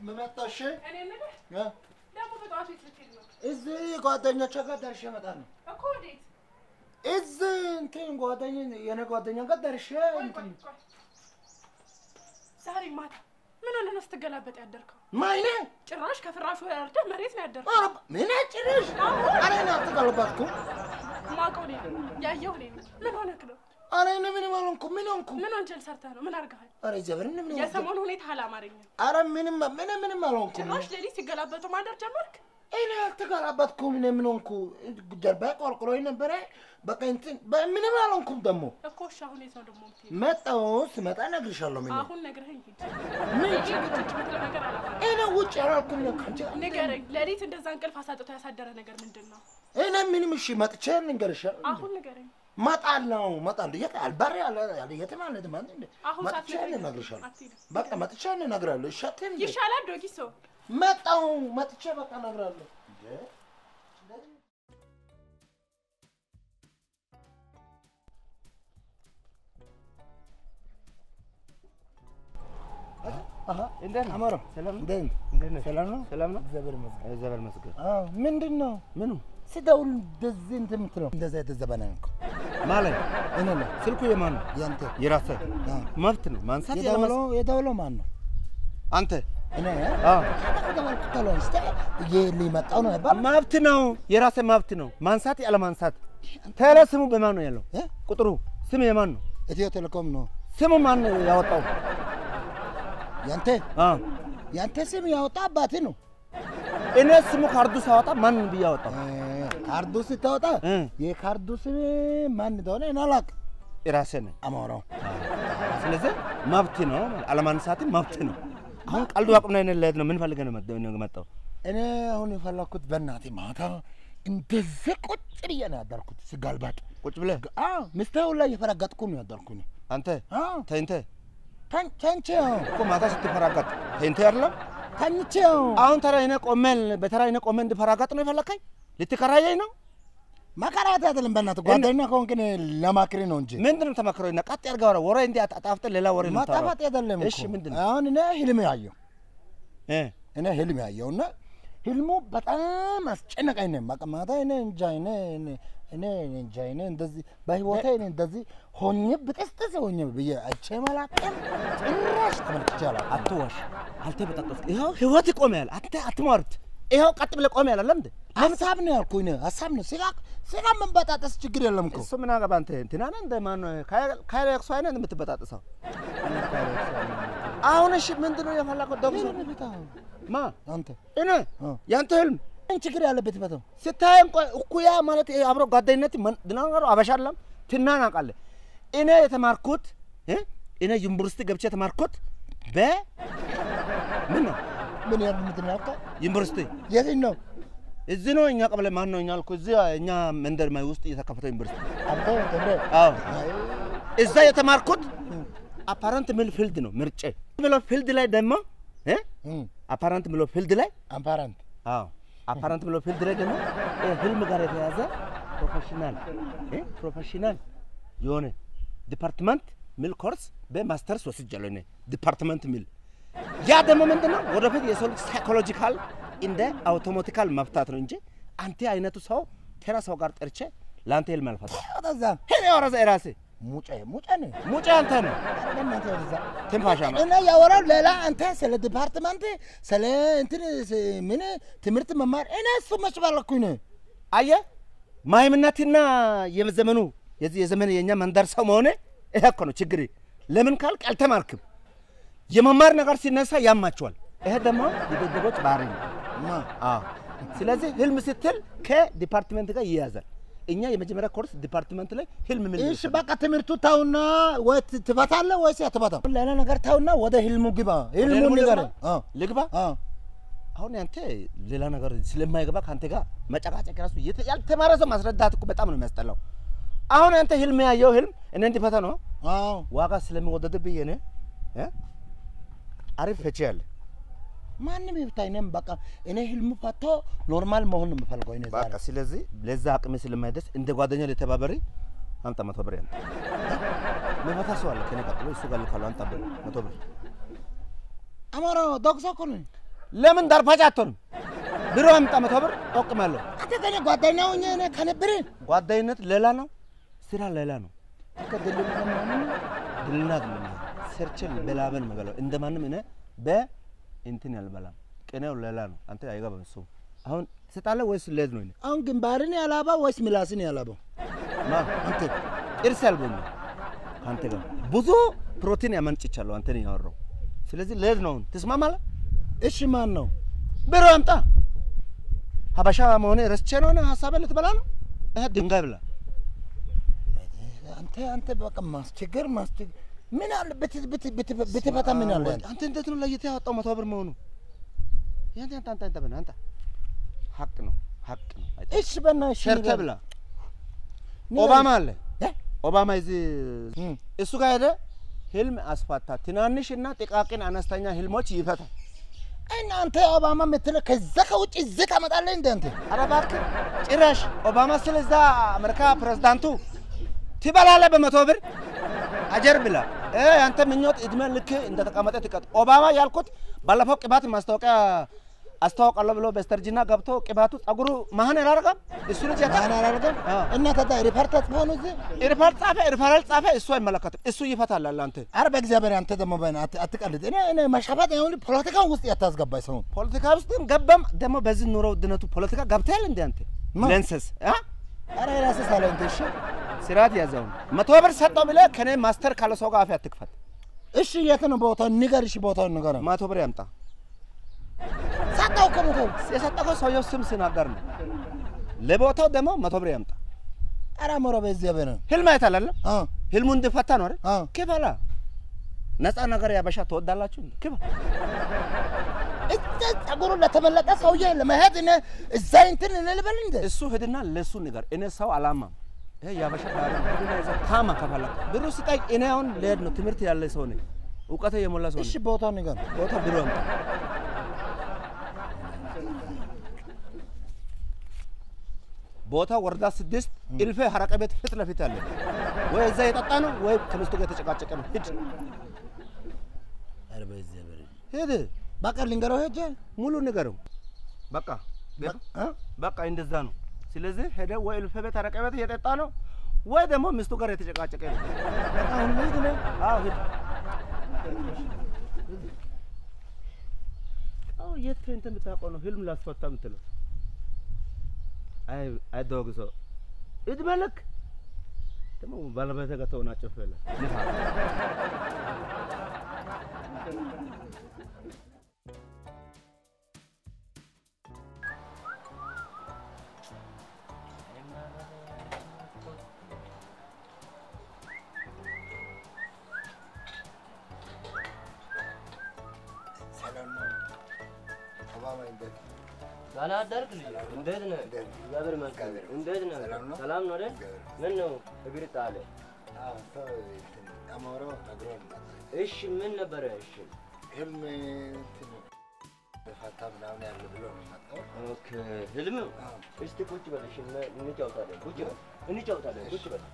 መጣሽ? እኔ የምልህ እ? ደግሞ በጠዋቱ የት ልትሄድ ነው እዚህ ጓደኞቼ ጋር ደርሼ እመጣለሁ። እኮ? ወዴት? እዚህ እንትን ጓደኛ የኔ ጓደኛ ጋር ደርሼ ቆይ ቆይ እንትን ቆይ። ዛሬ ማታ ምን ሆነህ ነው ስትገላበጥ ያደርከው? ማይኔ ጭራሽ ከፍራሹ ወርደህ መሬት ነው ያደርከው። ኧረ ምን ጭርሽ አሬና አትቀልባትኩ ማውቀው እኔ ነኝ፣ ያየሁ እኔ ነኝ። ምን ሆነህ ነው? አሬ እኔ ምንም አልሆንኩም። ምን ሆንኩ? ምን ወንጀል ሰርተህ ነው? ምን አድርገሃል? አሬ እግዚአብሔር ምን ምን የሰሞኑ ሁኔታ አላማረኝም። አረ ምንም ምንም ምንም አልሆንኩም። ጭራሽ ሌሊት ሲገላበጡ ማደር ጀመርክ? እኔ አልተገላበጥኩም። እኔ ምን ሆንኩ? ጀርባ ቆርቁሮኝ ነበረ። በቃ እንትን ምንም አልሆንኩም። ደግሞ እኮ እሺ፣ አሁን የት ነው ደግሞ የምትሄድ? መጣሁ። ስመጣ እነግርሻለሁ። ምን አሁን ነግረኸኝ ሂድ። ምን ይህ ውጭ የምትለው ነገር አላማረኝም። እኔ ውጭ አላልኩም። እኔ ከአንቺ ንገረኝ። ሌሊት እንደዛ እንቅልፍ አሳጥቶ ያሳደረ ነገር ምንድን ነው? እኔ ምንም እሺ፣ መጥቼ ልንገርሽ። አሁን ንገረኝ። መጣለሁ እመጣለሁ። የት አልባሪ ያለ ያለ የትም አለ ማለት እንደ አሁን መጥቼ ሳትነግረኝ እነግርሻለሁ። አትሄድም። በቃ መጥቼ እነግርሃለሁ። እሺ አትሄድ እንዴ? ይሻላል ዶጊሶ። መጣሁ መጥቼ በቃ እነግርሃለሁ። እንዴ እንዴት ነው? አማረ ሰላም ነው? እንዴት ነህ? እንዴት ነህ? ሰላም ነው? ሰላም ነው? እግዚአብሔር ይመስገን። እግዚአብሔር ይመስገን። አዎ ምንድን ነው ምኑ ስደውል እንደዚህ እንትን የምትለው እንደዛ የተዘበነ ነው እኮ ማለት እኔ ነው ስልኩ የማን ነው? ያንተ የራስህ አዎ። መብት ነው ማንሳት ያለ የደወለው የደወለው ማን ነው? አንተ እኔ አዎ ደወልኩት አለው እስቲ ይሄ ሊመጣው ነው ያባል መብት ነው የራስህ መብት ነው ማንሳት ያለ ማንሳት ተለ ስሙ በማን ነው ያለው እ? ቁጥሩ ስም የማን ነው ኢትዮ ቴሌኮም ነው ስሙ ማን ነው ያወጣው ያንተ አዎ ያንተ ስም ያወጣ አባቴ ነው። እኔ ስሙ ካርዱ ሳወጣ ማን ብዬ አወጣው እ፣ ካርዱ ስታወጣ እ። የካርዱ ስም ማን እንደሆነ እኔ አላውቅም። የራስህ ነው አማራው ስለዚህ መብት ነው አለማንሳት መብት ነው አሁን ቀልዱ አቁምና እኔ ልሄድ ነው ምን ፈልገህ ነው መጣ- መጣው እኔ አሁን የፈለኩት በእናቴ ማታ እንደዚህ ቁጭ ብዬ ነው ያደርኩት ስጋልባጥ። ቁጭ ብለህ አዎ ሚስቴው ላይ እየፈረገጥኩ ነው ያደርኩኝ። አንተ አዎ ተኝተህ ተንቼው እኮ ማታ ስትፈራገጥ ተኝተህ አይደለም ተኝቼው አሁን ተራ እኔ ቆሜን በተራ እኔ ቆሜ እንድፈራገጥ ነው የፈለከኝ? ልትከራየኝ ነው? መከራት አይደለም በእናትህ ጓደኛ ከሆንክ እኔ ለማክሪ ነው እንጂ ምንድን ነው ተመክረው? እና ቀጥ ያድርገው ወረ ወሬ እንዲህ አጣፍተህ ሌላ ወሬ ነው የምታወራው። ማጣፋት አይደለም እኮ። እሺ ምንድን ነው? አሁን እኔ ህልም ያየው እ እኔ ህልም ያየው እና ህልሙ በጣም አስጨነቀኝ ነው። በቃ ማታ እኔ እንጃ እኔ እኔ- እኔ እኔ እንጃ እኔ እንደዚህ በህይወቴ እኔ እንደዚህ ሆኜ ብጥስጥስ ሆኜ ብዬ አይቼ አላውቅም። ጭራሽ ተመልክቼ አላውቅም። አትዋሽ፣ አልተበጣጠስክ። ይኸው ህይወት ይቆማል። አንተ አትሟርት። ይኸው ቀጥ ብለህ ቆም ያለ ለምንድን ሀሳብ ነው ያልኩኝ እኔ ሀሳብ ነው። ስጋ ስጋ መንበጣጠስ ችግር የለም እኮ እሱ ምን አገባ አንተ እንትና ነህ እንደ ማን ካይለቅሶ አይነት የምትበጣጥሰው አሁን እሺ ምንድን ነው የፈለከው? ደምሶ ማ አንተ እኔ እ። ያንተ ህልም ምን ችግር ያለበት በተው ስታይ እንኳን እኩያ ማለት ይሄ አብሮ ጓደኝነት ድናገሩ አበሻለም ትናናቃለህ። እኔ የተማርኩት እ? እኔ ዩኒቨርሲቲ ገብቼ የተማርኩት በ ምን ነው ምን ያሉ ምንድን ነው ዩኒቨርሲቲ የትኝ ነው እዚህ ነው እኛ ቀበሌ ማን ነው እኛ አልኩ እዚህ እኛ መንደር ማይ ውስጥ የተከፈተው ዩኒቨርሲቲ አንተ ተምረ አዎ እዛ የተማርኩት አፓረንት ሚል ፊልድ ነው ምርጬ ብሎ ፊልድ ላይ ደግሞ እ? አፓረንት ብሎ ፊልድ ላይ አምፓራንት አዎ አፓረንት ብሎ ፊልድ ላይ ደግሞ ይሄ ህልም ጋር የተያዘ ፕሮፌሽናል እ ፕሮፌሽናል የሆነ ዲፓርትመንት ሚል ኮርስ በማስተርስ ወስጃለሁ እኔ ዲፓርትመንት ሚል ያ ደግሞ ምንድን ነው ወደፊት የሰው ልጅ ሳይኮሎጂካል እንደ አውቶማቲካል መፍታት ነው እንጂ አንተ አይነቱ ሰው ተራ ሰው ጋር ጠርቼ ለአንተ ህልም አልፈታም። ወደዛ ሄኔ ወረዘ የራሴ ሙጬ ሙጬ ነው ሙጬ አንተ ነው በእናትህ ወደዛ ትንፋሻ ነው እና ያወራው ሌላ አንተ ስለ ዲፓርትመንት ስለ እንትን ስ- ምን ትምህርት መማር እኔ እሱ መች ባለኩኝ ነው አየ ማይምነትና የዘመኑ የዚህ የዘመን የእኛ መንደር ሰው መሆነ ይሄ እኮ ነው ችግር። ለምን ካልክ አልተማርክም። የመማር ነገር ሲነሳ ያማቸዋል። ይሄ ደግሞ የደደቦች ባህሪ ነው። ማ አዎ። ስለዚህ ህልም ስትል ከዲፓርትመንት ጋር ይያዛል። እኛ የመጀመሪያ ኮርስ ዲፓርትመንት ላይ ህልም ምን እሺ በቃ ትምህርቱ ታውና ወይ ት- ትፈታለህ ወይስ አትፈታም? ሌላ ነገር ታውና ወደ ህልሙ ግባ። ህልሙ ህልሙ ንገር። ልግባ? ልግባ? አሁን ያንተ ሌላ ነገር ስለማይገባ ከአንተ ጋር መጨቃጨቅ ራሱ የተ- ያልተማረ ሰው ማስረዳት እኮ በጣም ነው የሚያስጠላው። አሁን ያንተ ህልም ያየው ህልም እኔ እንዲፈታ ነው አዎ ዋጋ ስለሚወደድብኝ እኔ እ? አሪፍ ፈቺ ያለ ማንም ይብታ። እኔም በቃ እኔ ህልሙ ፈቶ ኖርማል መሆን ነው የምፈልገው። እኔ ዛሬ በቃ ስለዚህ ለዛ አቅሜ ስለማይደርስ እንደ ጓደኛ ልተባበሪ አምጣ መቶ ብር ያንተ መፈታ ሰው አለ ከኔ ቀጥሎ እሱ ጋር ልካለሁ። አምጣ ብር መቶ ብር አማራ ዶክሶ እኮ ነኝ። ለምን ዳርፓጭ አትሆንም? ብሮ አምጣ መቶ ብር ጠቅማለሁ። አንተ ከኔ ጓደኛ ሆኜ እኔ ከነብር ጓደኝነት ሌላ ነው፣ ስራ ሌላ ነው። ከደልም ምናምን ድልና ድልና ሰርችን በላበን መበላው እንደማንም እኔ በእንትን ያልበላም ቅኔው ሌላ ነው። አንተ አይገባም እሱ። አሁን ትሰጣለህ ወይስ ልሄድ ነው? እኔ አሁን ግንባርን ያላባው ወይስ ምላስን ያላባው? ማ አንተ ጥርስ ያልቦኝ ከአንተ ጋር ብዙ ፕሮቲን ያመንጭቻለሁ አንተን ያወራው። ስለዚህ ልሄድ ነው። አሁን ትስማማለህ? እሺ ማን ነው? ብሮ አምጣ። ሀበሻ መሆኔ ረስቼ ነው እኔ ሀሳቤን ልትበላ ነው? ይሄ ድንጋይ ብላ አንተ አንተ በቃ ማስቸገር ማስቸገር ምን አለ ብት ብት ብት ብትፈታ ምን አለ? አንተ እንዴት ነው ለይተህ ያወጣው መቶ ብር መሆኑ? ያንተ አንተ አንተ አንተ አንተ ሀቅ ነው ሀቅ ነው። አይተህ እሺ በእናትህ ሸርተ ብላ ንገረኝ። ኦባማ አለ እ? ኦባማ እዚህ እም። እሱ ጋር ሄደ ህልም አስፋታ። ትናንሽ እና ጥቃቅን አነስተኛ ህልሞች ይፈታል። እናንተ ኦባማ የምትለው ከዛ ከውጭ እዚህ ታመጣለህ እንደ አንተ ኧረ እባክህ ጭራሽ ኦባማ ስለ እዛ አሜሪካ ፕሬዝዳንቱ ትበላለህ በመቶ ብር አጀር ብላ እ አንተ ምኞት እድሜ ልክ እንደተቀመጠ ትቀጥ። ኦባማ ያልኩት ባለፈው ቅባት ማስታወቂያ አስተዋውቃለሁ ብሎ በስተርጅና ገብቶ ቅባቱ ጸጉሩ መሀን ያላረጋም እሱ ልጅ ያውቃል። ማን አላደረገም? አዎ። እና ታዲያ ሪፖርተር ሆኑ እዚህ ሪፈር ጻፈ ሪፈራል ጻፈ እሱ አይመለከትም። እሱ ይፈታል አለ አንተ አረ በእግዚአብሔር አንተ ደግሞ በእና አት- አትቀልድ። እኔ እኔ መሻፋት አሁን ፖለቲካ ውስጥ ያታስገባኝ ሰው ፖለቲካ ውስጥም ገባም ደግሞ በዚህ ኑሮ ውድነቱ ፖለቲካ ገብተሃል እንደ አንተ ማ? ለንሰስ አ አረ የራስህ ሳለ እንትን እሺ ስርዓት ያዘውን መቶ ብር ሰጠው ብለህ ከኔ ማስተር ካለ ሰው ጋር አፍ አትክፈት። እሺ የት ነው ቦታው? ንገር። እሺ ቦታውን ንገር። መቶ ብር ያምጣ። ሳታው ከቦታው የሰጠከው ሰውየው ስም ሲናገር ነው። ለቦታው ደግሞ መቶ ብር ያምጣ። አረ ሞራ በእግዚአብሔር ነው። ህልም አይተሃል አይደል? አ ህልሙ እንዲፈታ ነው አይደል? አ ክፈላ። ነፃ ነገር ያበሻ ትወዳላችሁ እንዴ? ክፈል። እዛ ጸጉሩ ለተመለጠ ሰውዬ ለመሄድ እኔ እዛ እንትን እኔ ልበል እንደ እሱ ሂድና ለሱ ንገር። እኔ ሰው አላማም። ይሄ ያበሻ ባህሪ ነው። ሂድና ይዘህ ታማ ከፈለክ ብሩ ስጠኝ። እኔ አሁን ልሄድ ነው። ትምህርት ያለ ሰው ነኝ። እውቀቴ የሞላ ሰው እሺ ነኝ። ቦታው ንገር። ቦታ ብሩ አምጣ። ቦታ ወረዳ ስድስት እልፌ ሀረቀ ቤት ፊት ለፊት ያለ ወይ እዛ የጠጣ ነው ወይ ከሚስቱ ጋር የተጨቃጨቀ ነው። ሂድ አረ በእግዚአብሔር ሂድ፣ በቃ ልንገረው ሄጄ ሙሉ ንገረው። በቃ አ በቃ እንደዛ ነው። ስለዚህ ሄደ ወይ እልፌ ቤት ሀረቀ ቤት እየጠጣ ነው ወይ ደግሞ ሚስቱ ጋር የተጨቃጨቀ ነው። በቃ አሁን ሂድ ነው። አዎ ሂድ። አዎ የት እንትን የምታውቀው ነው ህልም ላስፈታ የምትለው አይ አይ ዶግ ሰው እድሜ ልክ ደግሞ ባለቤት ጋር ተወናጨፍ ያለ ሰላም ነው። ኦባማ እንዴት ሳላደርግ ልጅ እንዴት ነህ? እግዚአብሔር ይመስገን። እንዴት ነህ? ሰላም ነው? ሰላም ነው አይደል? ምን ነው እግር ጣለ? አዎ ሰው እንትን አማራው ነግሮን ነበር። እሺ ምን ነበረ? እሺ ህልም እንትን በፋታ ምናምን ያለ ብሎ ነው የመጣው። ኦኬ ህልም አዎ። እስቲ ቁጭ በል እሺ፣ እነ- እንጫወታለን። ቁጭ በል እንጫወታለን። ቁጭ በል።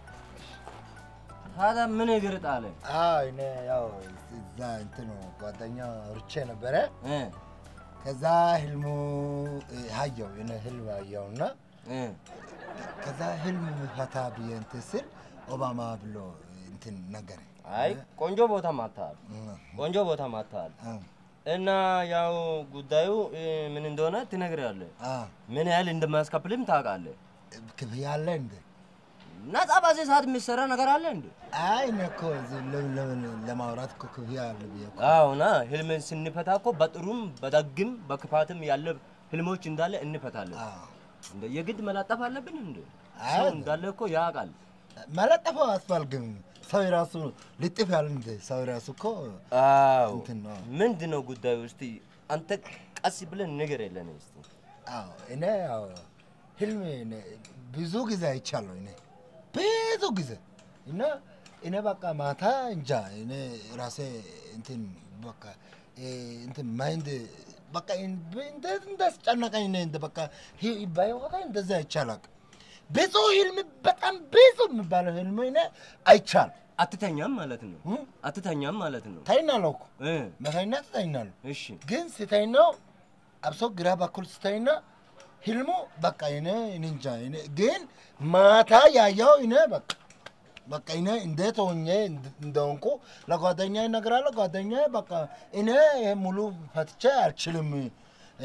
ታዲያ ምን እግር ጣለ? አዎ እኔ ያው እዛ እንትን ጓደኛ ርቼ ነበረ። እ ከዛ ህልሙ ሀየው እኔ ህልም አየውና እ ከዛ ህልም ፈታ ብዬ እንትን ስል ኦባማ ብሎ እንትን ነገረ። አይ ቆንጆ ቦታ ማታል፣ ቆንጆ ቦታ ማታል እና ያው ጉዳዩ እ፣ ምን እንደሆነ ትነግራለህ። ምን ያህል እንደማያስከፍልም ታውቃለህ። ክፍያ አለ እንደ ነጻ በዚህ ሰዓት የሚሰራ ነገር አለ እንዴ? አይ እኔ እኮ እዚህ ለምን ለምን ለማውራት እኮ ክፍያ አለ ብዬ እኮ አዎና ህልምን ስንፈታ እኮ በጥሩም በደግም በክፋትም ያለ ህልሞች እንዳለ እንፈታለን። አዎ። እንደ የግድ መላጠፍ አለብን እንዴ? አይ፣ ሰው እንዳለ እኮ ያውቃል። መለጠፈው አስፋልግም ሰው የራሱ ልጥፍ ያለ እንደ ሰው የራሱ እኮ አዎ እንትን ነው። ምንድን ነው ጉዳዩ? እስቲ አንተ ቀስ ብለን ነገር የለን እስቲ አዎ እኔ ያው ህልም እኔ ብዙ ጊዜ አይቻለሁ። እኔ ብዙ ጊዜ እና እኔ በቃ ማታ እንጃ እኔ ራሴ እንትን በቃ እ እንትን ማይንድ በቃ እንዴት እንዳስጨነቀኝ እኔ እንደ በቃ ሂ- በህይወቴ እንደዚህ አይቻላቅ ብዙ ህልም በጣም ብዙ የሚባለው ህልም እኔ አይቻል አትተኛም ማለት ነው። እ? አትተኛም ማለት ነው። ተኛለሁ እኮ እ መተኛት ተኛለሁ እሺ ግን ስተኛው አብሶ ግራ በኩል ስታይና ህልሙ በቃ እኔ እኔ እንጃ እኔ ግን ማታ ያየው እኔ በቃ በቃ እኔ እንዴት ሆኜ እንድ- እንደሆንኩ ለጓደኛ እነግራለሁ። ጓደኛ በቃ እኔ ይሄ ሙሉ ፈትቼ አልችልም እ፣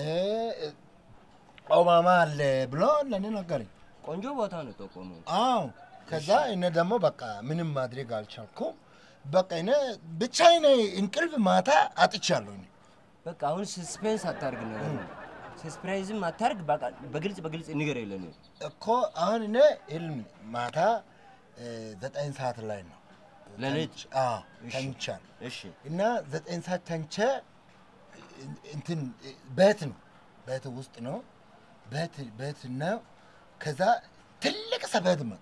ኦባማ አለ ብሎ ለእኔ ነገረኝ። ቆንጆ ቦታ ነው ጠቆመው። አዎ ከዛ እኔ ደግሞ በቃ ምንም ማድረግ አልቻልኩም። በቃ እኔ ብቻ እኔ እንቅልፍ ማታ አጥቻለሁ። እኔ በቃ አሁን ሰስፔንስ አታርግ ነገር ነው። ሰስፕራይዝም አታርግ። በቃ በግልጽ በግልጽ ንገር የለን እኮ አሁን እኔ ህልም ማታ እ፣ ዘጠኝ ሰዓት ላይ ነው ሌሊት? ተኝቼ- አዎ እሺ። ተኝቻለሁ እሺ እና ዘጠኝ ሰዓት ተኝቼ እንትን ቤት ነው ቤት ውስጥ ነው ቤት ቤት ነው። ከዛ ትልቅ ሰፌድ መጣ።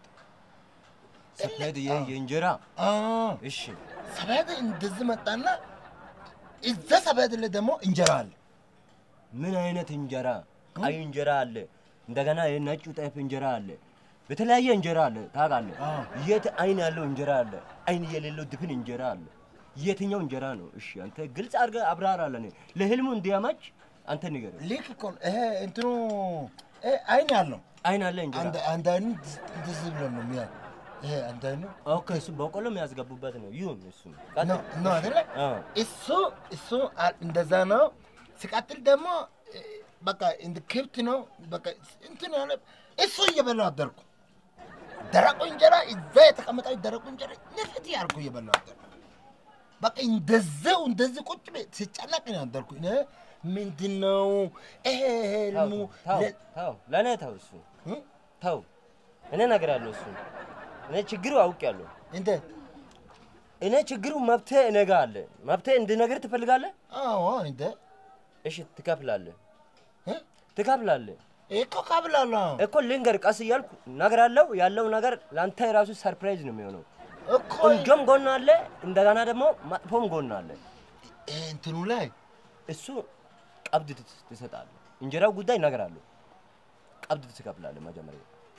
ሰፌድ ይሄ የእንጀራ አዎ እሺ ሰፌድ እንደዚህ መጣና እዛ ሰፌድ ላይ ደግሞ እንጀራ አለ። ምን አይነት እንጀራ? ቀይ እንጀራ አለ፣ እንደገና የነጩ ጤፍ እንጀራ አለ፣ በተለያየ እንጀራ አለ። ታውቃለህ? አዎ። የት አይን ያለው እንጀራ አለ፣ አይን የሌለው ድፍን እንጀራ አለ። የትኛው እንጀራ ነው? እሺ አንተ ግልጽ አድርገህ አብራራለን። ለህልሙ እንዲያመች አንተ ንገረው። ልክ እኮ ነው። ይሄ እንትኑ ይሄ አይን ያለው አይን አለ እንጀራ አንድ አንድ አይኑ እንደዚህ ብሎ ነው የሚያ ይሄ አንድ አይኑ ኦኬ፣ እሱ በቆሎ የሚያስገቡበት ነው። ይሁን እሱ ነው ነው አይደለ? አዎ። እሱ እሱ አ- እንደዛ ነው። ሲቀጥል ደግሞ እ፣ በቃ እንደ ክብት ነው። በቃ እንትን ያለ እሱ እየበላሁ አደርኩ። ደረቁ እንጀራ እዛ የተቀመጠው ደረቁ እንጀራ ንፍት ያልኩ እየበላሁ አደርኩ። በቃ እንደዚው እንደዚህ ቁጭ ብዬ ሲጨነቅ ነው ያደርኩ። እኔ ምንድን ነው ይሄ ህልሙ ተው ለ- ተው፣ ለእኔ ተው፣ እሱ እ? ተው። እኔ እነግርሃለሁ። እሱ እኔ ችግሩ አውቄያለሁ። እንዴት? እኔ ችግሩ መብቴ እኔ ጋ አለ። መብቴ እንድነግርህ ትፈልጋለህ? አዎ እንደ እሺ ትከፍላለህ፣ እ? ትከፍላለህ እኮ ካብላለሁ እኮ ልንገር፣ ቀስ እያልኩ እነግርሃለሁ። ያለው ነገር ለአንተ የራሱ ሰርፕራይዝ ነው የሚሆነው። እኮ ቆንጆም ጎን አለ፣ እንደገና ደግሞ መጥፎም ጎን አለ። እ፣ እንትኑ ላይ እሱ ቀብድ ትስ- ትሰጣለህ። እንጀራው ጉዳይ እነግርሃለሁ። ቀብድ ትከፍላለህ መጀመሪያ።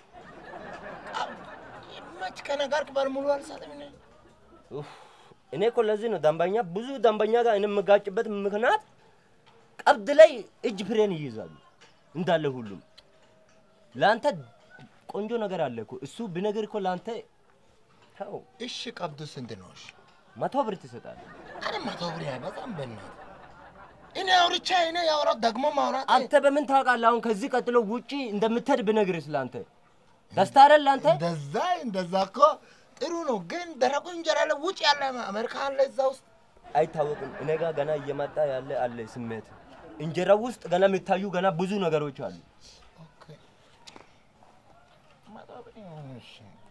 መች ከነገርክ በሙሉ አልሰጥም እኔ ኡፍ፣ እኔ እኮ ለዚህ ነው ደንበኛ ብዙ ደንበኛ ጋር እኔ የምጋጭበት ምክንያት ቀብድ ላይ እጅ ፍሬን ይይዛሉ እንዳለ ሁሉም። ለአንተ ቆንጆ ነገር አለ እኮ እሱ ብነግር እኮ ለአንተ ተው እሺ ቀብዱ ስንት ነው? እሺ መቶ ብር ትሰጣለህ። አረ መቶ ብር አይበዛም። በእናትህ እኔ አውርቻ እኔ ያወራው ደግሞ ማውራት አንተ በምን ታውቃለህ? አሁን ከዚህ ቀጥሎ ውጪ እንደምትሄድ ብነግርህ ለአንተ ደስታ አይደል ለአንተ? እንደዛ እንደዛ እኮ ጥሩ ነው፣ ግን ደረቁ እንጀራ ላይ ውጭ ያለ አሜሪካ አለ እዛ ውስጥ አይታወቅም። እኔ ጋር ገና እየመጣ ያለ አለ ስሜት እንጀራው ውስጥ ገና የሚታዩ ገና ብዙ ነገሮች አሉ። ኦኬ መቶ ብር ይሁን፣ እሺ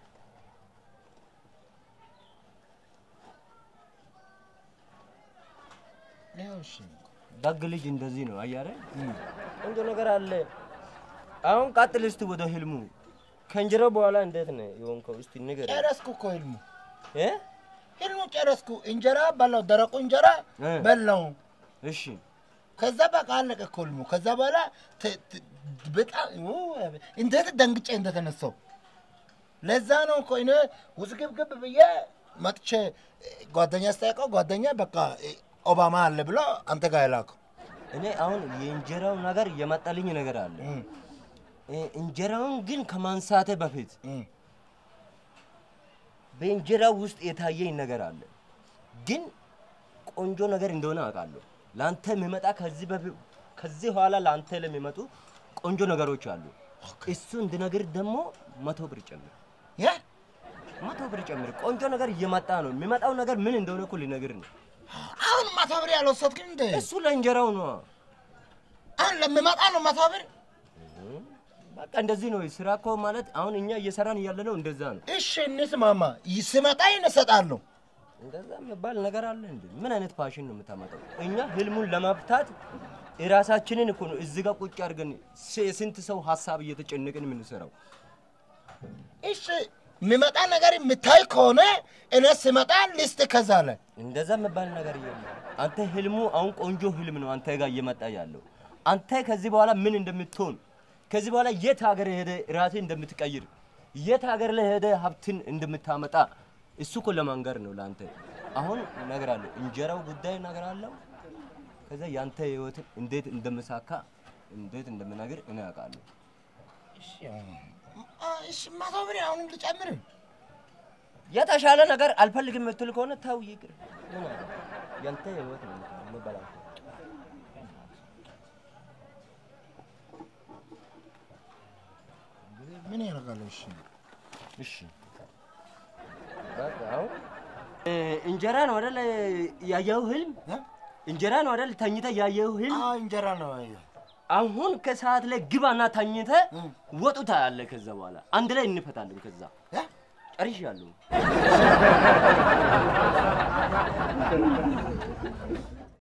ያው እሺ ደግ ልጅ እንደዚህ ነው አያረ ቆንጆ ነገር አለ። አሁን ቀጥል እስቲ ወደ ህልሙ። ከእንጀራው በኋላ እንዴት ነው የሆንከው? እስቲ ንገር ጨረስኩ እኮ ህልሙ እ ህልሙ ጨረስኩ። እንጀራ በላው፣ ደረቁ እንጀራ እ። በላው። እሺ ከዛ በቃ አለቀ እኮ ህልሙ። ከዛ በኋላ ተ- ተ- በጣም ው፣ እንዴት ደንግጬ እንደተነሳው ለዛ ነው እኮ እኔ ውዝግብግብ ብዬ መጥቼ ጓደኛ ስጠይቀው ጓደኛ በቃ ኦባማ አለ ብሎ አንተ ጋር የላከው እኔ አሁን የእንጀራው ነገር የመጣልኝ ነገር አለ። እም፣ እ፣ እንጀራውን ግን ከማንሳቴ በፊት እም። በእንጀራው ውስጥ የታየኝ ነገር አለ። ግን ቆንጆ ነገር እንደሆነ አውቃለሁ። ለአንተ የሚመጣ ከዚህ በፊት ከዚህ ኋላ ለአንተ ለሚመጡ ቆንጆ ነገሮች አሉ። እሱ እንድነግር ደግሞ መቶ ብር ጨምር፣ ያ መቶ ብር ጨምር። ቆንጆ ነገር እየመጣ ነው። የሚመጣው ነገር ምን እንደሆነ እኮ ልነግር ነው። አሁን መቶ ብር ያልወሰድክን እንደ እሱ ለእንጀራው ነው። አሁን ለሚመጣ ነው መቶ ብር። በቃ እንደዚህ ነው ስራ እኮ ማለት። አሁን እኛ እየሰራን እያለ ነው እንደዛ ነው። እሺ እንስማማ፣ ስመጣ ይነሰጣለሁ። እንደዛ የሚባል ነገር አለ እንዴ? ምን አይነት ፋሽን ነው የምታመጣው? እኛ ህልሙን ለማፍታት የራሳችንን እኮ ነው እዚህ ጋር ቁጭ አድርገን ስ- የስንት ሰው ሀሳብ እየተጨነቅን የምንሰራው። እሺ የሚመጣ ነገር የምታይ ከሆነ እኔ ስመጣ ሊስት ከዛ ላይ እንደዛ የሚባል ነገር የለም። አንተ ህልሙ አሁን ቆንጆ ህልም ነው አንተ ጋር እየመጣ ያለው። አንተ ከዚህ በኋላ ምን እንደምትሆን ከዚህ በኋላ የት ሀገር ሄደ ራሴ እንደምትቀይር የት ሀገር ላይ ሄደ ሀብትን እንደምታመጣ እሱ እኮ ለማንገር ነው ለአንተ። አሁን እነግርሃለሁ፣ እንጀራው ጉዳይ እነግርሃለሁ። ከዛ ያንተ ህይወትን እንዴት እንደምሳካ እንዴት እንደምነግር እኔ አውቃለሁ። እሺ አ- እሺ መቶ ብር አሁንም ልጨምር የተሻለ ነገር አልፈልግም የምትል ከሆነ ተው ይቅር። ምን አለ? ያንተ ህይወት ነው የምበላው። ምን ያደርጋል? እሺ እሺ በቃ አሁን እ፣ እንጀራ ነው አይደል ያየው ህልም? እ? እንጀራ ነው አይደል ተኝተ ያየው ህልም? አዎ እንጀራ ነው ያየው። አሁን ከሰዓት ላይ ግባና ተኝተ እ? ወጡ ታያለህ። ከዛ በኋላ አንድ ላይ እንፈታለን። ከዛ እ? ጨርሻለሁ።